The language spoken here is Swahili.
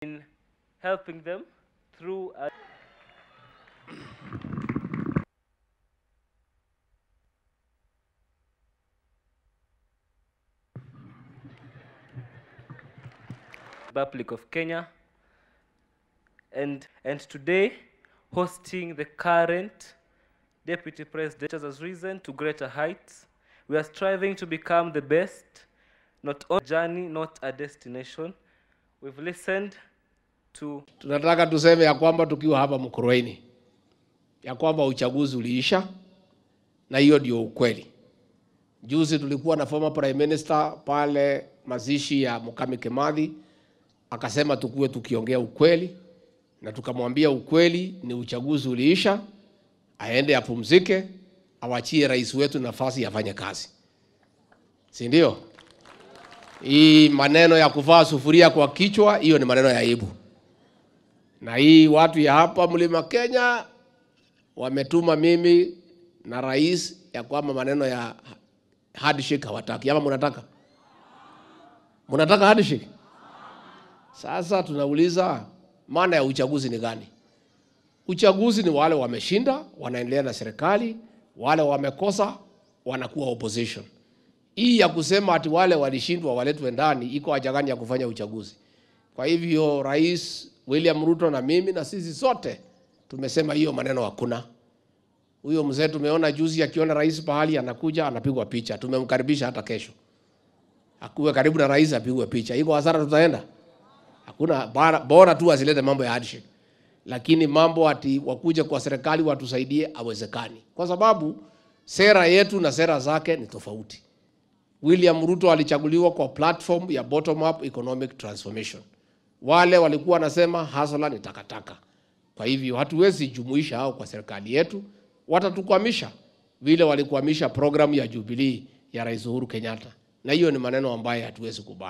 in helping them through a Republic of Kenya and and today hosting the current deputy president has risen to greater heights we are striving to become the best not a journey not a destination we've listened to Tunataka tuseme ya kwamba tukiwa hapa Mkurueni ya kwamba uchaguzi uliisha, na hiyo ndio ukweli. Juzi tulikuwa na former prime minister pale mazishi ya Mukami Kimathi, akasema tukuwe tukiongea ukweli, na tukamwambia ukweli ni uchaguzi uliisha, aende apumzike, awachie rais wetu nafasi afanye kazi, si ndio? Hii maneno ya kuvaa sufuria kwa kichwa, hiyo ni maneno ya aibu na hii watu ya hapa mlima Kenya wametuma mimi na rais ya kwamba maneno ya handshake hawataki, ama mnataka mnataka handshake? Sasa tunauliza maana ya uchaguzi ni gani? Uchaguzi ni wale wameshinda wanaendelea na serikali, wale wamekosa wanakuwa opposition. Hii ya kusema ati wale walishindwa waletwe ndani, iko haja gani ya kufanya uchaguzi? Kwa hivyo Rais William Ruto na mimi na sisi sote tumesema hiyo maneno hakuna. Huyo mzee tumeona juzi akiona rais pahali anakuja anapigwa picha, tumemkaribisha hata kesho akuwe karibu na rais apigwe picha. Iko hasara tutaenda? Hakuna, bora, bora tu asilete mambo ya handshake, lakini mambo ati wakuje kwa serikali watusaidie awezekani, kwa sababu sera yetu na sera zake ni tofauti. William Ruto alichaguliwa kwa platform ya bottom up economic transformation. Wale walikuwa wanasema hasla ni takataka. Kwa hivyo hatuwezi jumuisha hao kwa serikali yetu, watatukwamisha vile walikwamisha programu ya Jubilee ya Rais Uhuru Kenyatta, na hiyo ni maneno ambayo hatuwezi kubali.